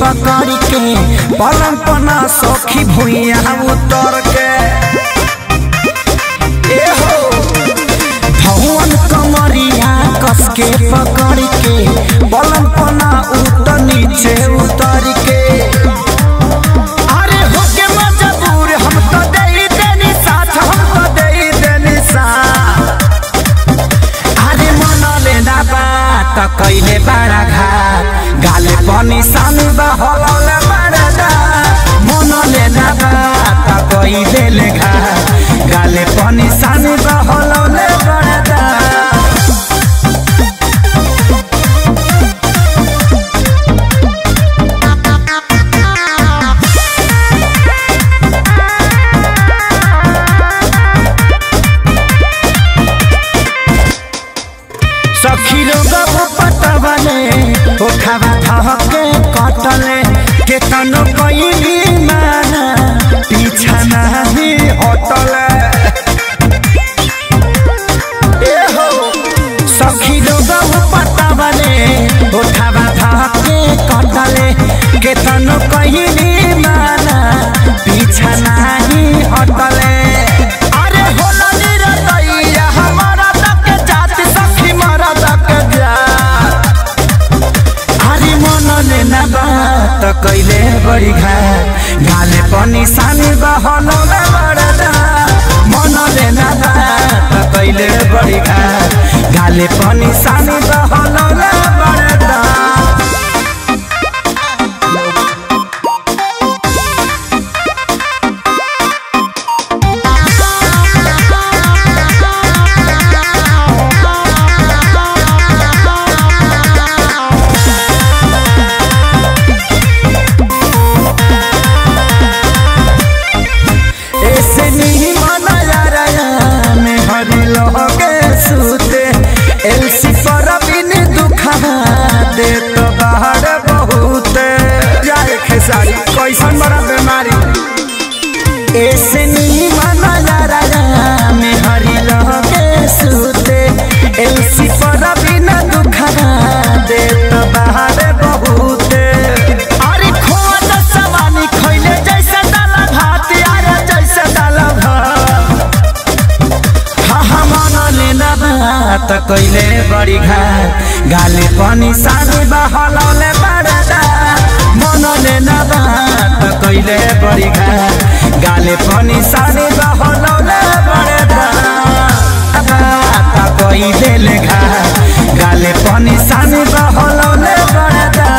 पकड़ के पलंग पना सखी भुइया उतर के ए हो भवन कमरिया कस के पकड़ के पलंग पना उतर नीचे उतर के अरे होके मजबूर हम तो दे देनी साथ हम तो दे देनी साथ अरे मन लेना बात कैले बड़ा घाट गाले पनि सानो बहलौले बड़ा दात मन लेना बात कैले ले घाट गाले पनि सानो बहलौले बड़ा दात सखी लोग पटवले ओ खावा धके कटले केतनो कइली माना पीछा नाही हटले ए हो सखी लोग पटवले ओ खावा धके कटले केतनो कइली माना पीछा नाही हटले अरे होला निरतैया हमारा तक जात सखी मारा तक जात अरे मन लेना बात कैले बड़ी घाट गाले पनि सानी बहलौले बडा मन लेना बात कैले बड़ी घाट गाले पनि सानी बहलौले बडा ऐसे नहीं माना जा रहा मैं हरी लोगे सूते एलसी पर बिन दुखा दे तो बाहर बहुत जाए खेसारी कैसन बड़ा बीमारी ऐसे नहीं माना जा रहा मैं हरी लोगे सूते एलसी पर बिन दुखा दे तो बाहर बहुत अरे खोज सवानी खैले जैसे दाला भात यार जैसे दाला भात हाँ हाँ मन लेना बात कैले बड़ी घाट गाले पनि सानी बहलौले बड़ा दात मन लेना बात कैले बड़ी घाट गाले पनि सानी बहलौले बड़ा दात बात कैले घाट गाले पनि सानी बहलौले